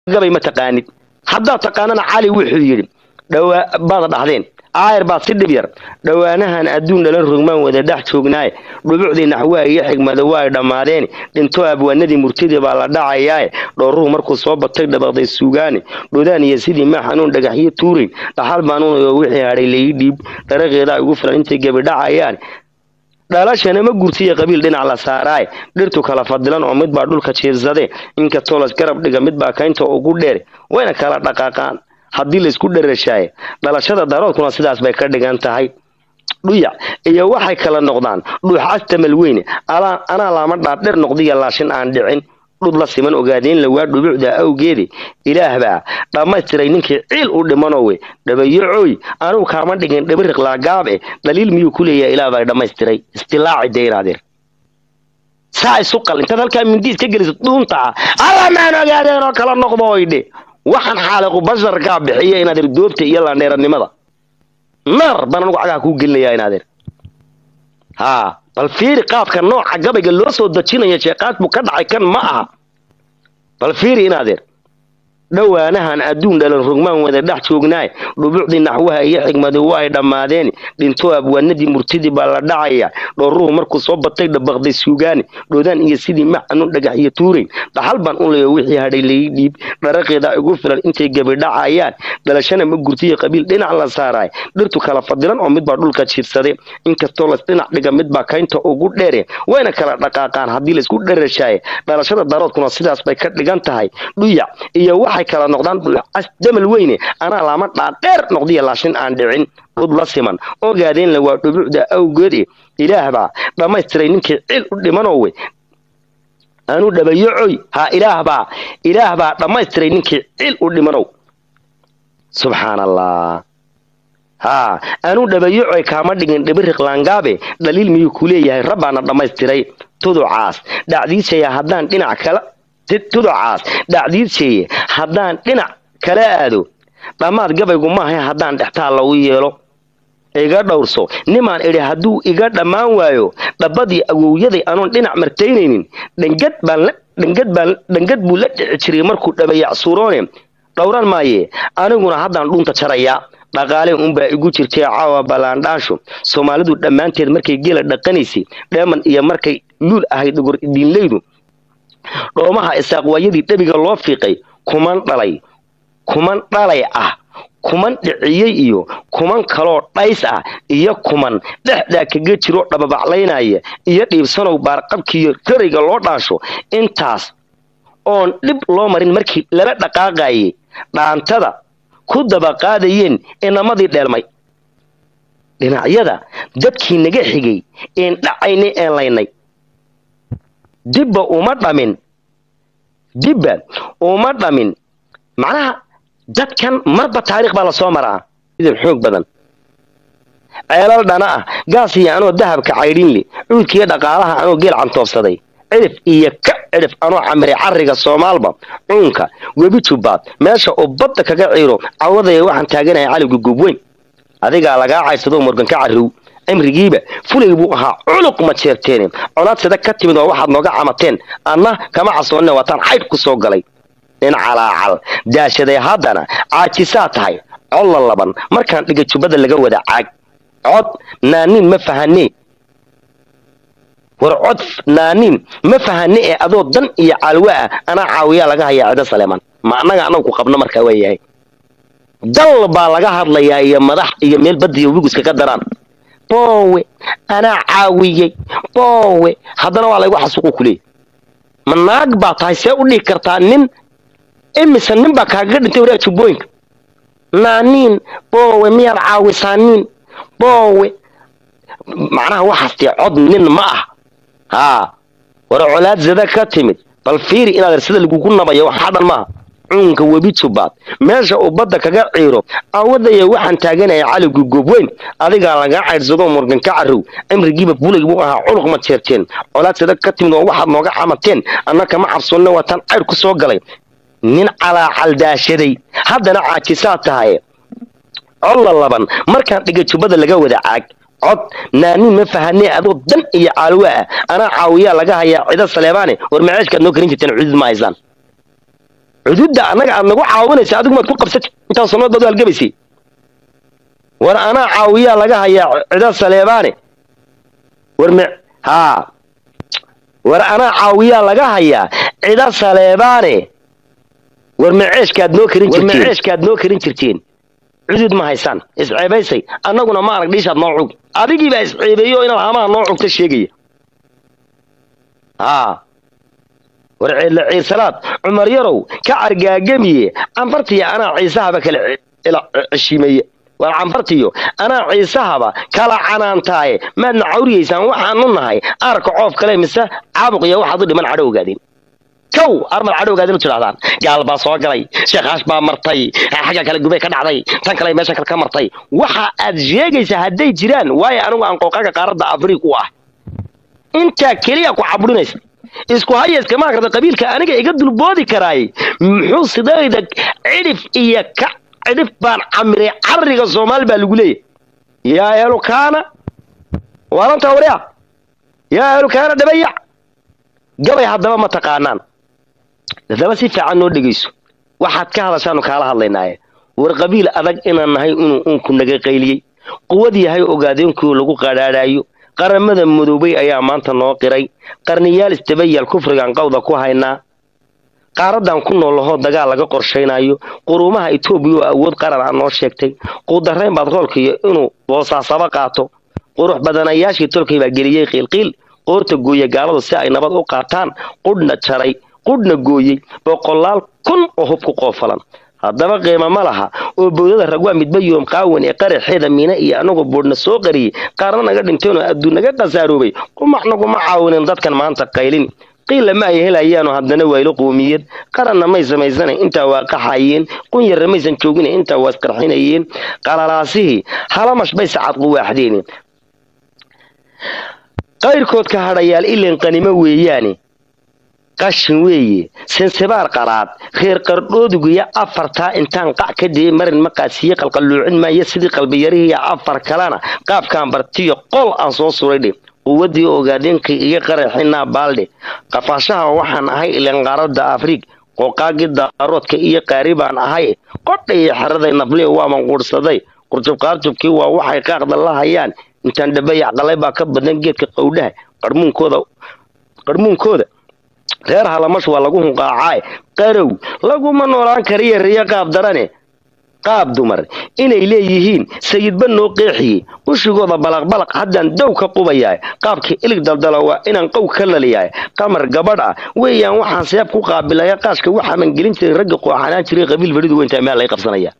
gabay ma taqaanid haddaad taqaanana cali wuxuu yidhi dhawaa baad dhahdeen aayar baad si dhib yar dhowaanahan adduun dhalan rogmaan wada dhex joognaaye dhubucdii naxwaha iyo xigmada waa ay dhammaadeen dhinto abwaanadii murtidii baa la dhacayaaye dhooruhu markuu soo batay dhabaqday suugaane dhodaan iyo sidii maa xanuun dhagaxyo tuurayn dhaxal baanuunayo wixii hadhay laii dhiib dharaqeedaa igu filan intay gebi dhacayaan dhalashana ma gurtiya qabiil dhinac la saaraaye dhirtu kala fadilan oo midbaa dhulka jiirsade inkastoo las garab dhiga midbaa kaynta ugu dheer wayna kala dhaqaaqaan haddii laysku dherashaaye dhalashada daroodkuna sidaas bay ka dhigan tahay dhuyac iyo waxay kala noqdaan dhuuxas tamal weyne anaa laama dhaadheer noqdiya laashin aan dhicin dhud la siman ogaadeen lawaa dhubucda awgeedi ilaah baa dhammaystiray ninkii ciil u dhimanowe dhabayocooy anugu kaama dhigin dhibiriq laagaabe dhaliil miyuu ku leeyahay ilaah baa dhammaystiray istilaaci deyraadeer saa isu qal intaad halkaa mindiis ka geliso dhuuntaa alla maan ogaadeen oo kala noqdo oydhe waxaan xaaliqu basharkaa bixiya inaad irdoobta iyo landheeranimada naar baan anugu cagaha kuu gelinayaa inaadeer haa bal fiiri qaabka nooca gabayga loo soo dejinaya sheekaas buu ka dhacay kan ma aha bal fiiri inaadeer dhowaanahan adduun dhalan rogmaan wada dhex joognaaye dhubucdii naxwaha iyo xigmadi waa ay dhammaadeen dhinto abwaanadii murtidii baa la dhacaya dhooruhu markuu soo batay dhabaqday suugaane dhodaan iyo sidii maxanuun dhagax iyo tuurayn dhaxal baan u leeyo wixii hadhay laii dhiib dharaqeedaa igu filan intay gebi dhacayaan dhalashana ma gurtiya qabiil dhinac la saaraay dhirtu kala fadilan oo midbaa dhulka jiirsade inkastoo las dhinac dhiga midbaa kaynta ugu dheere wayna kala dhaqaaqaan haddii laysku dherashaaye dhalashada daroodkuna sidaas bay ka dhigan tahay dhuyac iyo waxay kala noqdaan dhuucas damal weyne anaa laama dhaadheer noqdiya laashin aan dhicin dhud la siman ogaadeen la waa dhubucda awgeede ilaah baa dhammaystiray ninkii cil u dhimanowe anuu dhabayocoy ha ilaah baa ilaah baa dhammaystiray ninkii cil u dhimanow subxaan allah haa anuu dhabayocoy kaama dhigin dhibiriq laangaabe dhaliil miyuu ku leeyahay rabbaana dhammaystiray tuducaas dhacdiisaya haddaan dhinac kala tuducaas dhacdiidseeye haddaan dhinac kala aado dhammaad gabaygu maaha haddaan dhextaal lagu yeelo iga dhowrso nimaan idhi hadduu iga dhammaan waayo dhabbadii awowyaday anoon dhinac martaynaynin dhangad baan dhangad baan dhangad buu la dhici jiray markuu dhabayacsuuroone dhowran maaye aniguna haddaan dhuunta jarayaa dhaqaale unbaa igu jirtay caawa ballaandhaasho soomaalidu dhammaanteed markay gela dhaqanaysay dheeman iyo markay luul ahayd dhogor idiinleydu dhoomaha isaaqwaayadii dhabiga loo fiiqay kuman dhalay kuman dhalay ah kuman dhiciyey iyo kuman kaloo dhays ah iyo kuman dhexdaa kaga jiroo dhababaclaynaya iyo dhiibsanow baarqabkiiyo rarayga loo dhaasho intaas oon dhib loo marin markii lala dhaqaaqayay dhaantada ku dabaqaadayeen inamadii dheelmay dhinacyada dadkii naga xigay een dhacaynay een laynay dibba uma dhamin dibba uma dhamin macnaha dadkan marba taariikh baa lasoo maraa idin xoog badan ceelal dhana ah gaas iyo anoo dahabka caydhinle cuudkiiyo dhaqaalaha anoo geel cantoobsaday cidhif iyo ka cidhif anoo camiray carriga soomaalba cuunka webi jubbaad meesha uu badda kaga ciiro cawadaya waxaan taaganaya caliga gubweyn adigaa lagaa caysado morgan ka carrow cimrigiiba fulay buu ahaa culuq ma jeerteene colaadsada ka timid oo waxaad nooga camateen anna kama casoonne waataan caydh ku soo galay nin calaacal daashaday haddana caajisaa tahay colla laban markaan dhiga jubbada laga wada caag cod naaniin ma fahanee war cod naaniin ma fahane ee adoo dan iyo caalwa ah anaa caawiyaa laga hayaa cido saleeman ma annaga anagu ku qabno markaa waayahay dal baa laga hadlayaa iyo madax iyo meel badiyo wigiska ka daraan boowe anaa caawiyey boowe haddana waa laygu xasuuqu kuleey ma naag baa tahay see u dhihi kartaa nin imise nin baa kaagaga dhintay waraa jubbooyinka naaniin boowe miyaad caawisaaniin boowe macnaha waxaas dee cod nin ma ah haa war colaad zada ka timid bal fiiri inaad sida lagugu nabayo waxaa dhan maaha cuunka webi jubbaad meesha uu badda kaga ciiro awadaya waxaan taaganaya caligu gobweyn adigaa lagaa caydhsado morgan ka carrow cimrigiiba bulay buu ahaa culuq ma jeerteen colaad sada ka timid oo waxaad nooga camateen anna kama cabsoonna waataan caydh ku soo galay nin calaacal daashaday haddana caajisaa tahay colla laban markaan dhiga jubbada laga wada caag cod naaniin ma fahanee adoo dan iyo caalwa ah anaa caawiyaa laga hayaa cido saleebaane war maceeshkaad noo karin jirteen cudud ma haysaan cududda annaga aad nagu caawinaysa adigu maad ku qabsati intaas sanood baad u halgabaysay war anaa caawiyaa laga hayaa cido saleebaane war me haa war anaa caawiyaa laga hayaa cido saleebaane war meceeshkaad noo karin jirteen meceeshkaad noo karin jirteen cudud ma haysaan isceebaysay annaguna ma arag dhiishaad noo cug adigiibaa isceebeeyo inaad hamaha noo cugta sheegaya haa war ciidla ciirsalaad cumar yarow ka cargaagamiye cambartiya anaa ciisahaba kala ceshiimeeye war cambartiyo anaa ciisahaba kala canaantaaye maadna cawriyaysaan waxaanu nahay aarka coof kale mise caabuq iyo waxaad u dhiman cadho ogaadeen kow armad cadho ogaadeen u tidhahdaan gaal baa soo galay sheekaash baa martay xagga kale gubay ka dhacday tan kale meesha kale ka martay waxa aad sheegaysaa hadday jiraan waayo anigu aan qooqaga qaaradda afrika u ah intaa keliya ku caburinaysa isku hayayska ma karta qabiilka aniga iga dulboodi karaay muxuu sidayda cidhif iyo ka cidhif baan camiray cariga soomaali baa lagu leeyahy yaa elukaana waalanta warya yaa elukaana dhabayac gabay haddaba ma taqaanaan haddaba si fiican noo dhegayso waxaad ka hadashaanu kaala hadlaynaaye war qabiil adag inaan nahay inuu uunku naga qayliyey quwad yahay ogaadeenkii lagu qadhaadhaayo qaramada madoobay ayaa maanta noo qiray qarniyaal istabayaal kufrigan qawda ku haynaa qaaradan ku noolahoo dagaal laga qorshaynayo quruumaha etoobiya oo awood qaran a noo sheegtay quudarayn baad roolkiiyo inuu boosaasaba qaato qurux badanayaashii tolkay baa geliyey qiilqiil qoorta gooye gaaladu si ay nabad u qaataan qudhna jaray qudhna gooyey boqolaal kun oo hub ku qoofalan haddaba qiimo ma laha oo bowdada ragwaa midba yoom qaawan ee qaraxeeda miina iyo anagoo boodhna soo qariyey qaarna naga dhinteenoo adduun naga khasaaroobay qumacnaguma caawinin dadkan maanta qaylin qiilla ma ay helayaano haddana waylo qoomiyad qaranna may samaysana intaa waa qaxayeen qunyarna maysan joogina intaa waa isqarxinayeen qalalaasihii halamash bay sacad quwaaxdeen qayrkood ka hadhayaal ilan qanimo weeyaane qashin weeye sensebaar qaraad reer qardhoodugiyo afartaa intaan qac ka dayay marin maqaasiye qalqalluucin maayo sidii qalbiyarihiiyo afar kalena qaabkaan bartiyo qol aan soo suraydhe quwaddii ogaadeenkay iga qaraxinaa baaldhe qafaashaha waxaan ahay ilan qaaradda afriig qooqaagii daaroodka iyo qaari baan ahay qodha iyo xeraday nafli waaban quudhsaday qurjubqaarjubkii waa waxay qaaqda la hayaan intaan dhabayac qalay baa ka badan geedka qowdhaha qarmuunkooda qarmuunkooda reer halamash waa lagu hunqaacaaye qarow laguma noolaan kariya riyo qaab darane qaab dumar inay leeyihiin sayidba noo qeexiyey ushigooda balaqbalaq haddaan dow ka qubayaay qaabkii ilig daldala waa inaan qow ka laliyaay qamar gabadh ah weeyaan waxaan seeb ku qaabilaya qaashka waxaaman gelin jiray ragga qooxanaan jiray qabiil beridu weyntaa meel lay qabsanaya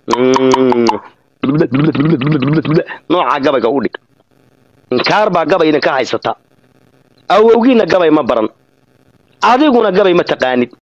noocaa gabayga u dhig inkaar baa gabay idinka haysata awowgiina gabay ma baran adiguna gabay ma taqaanid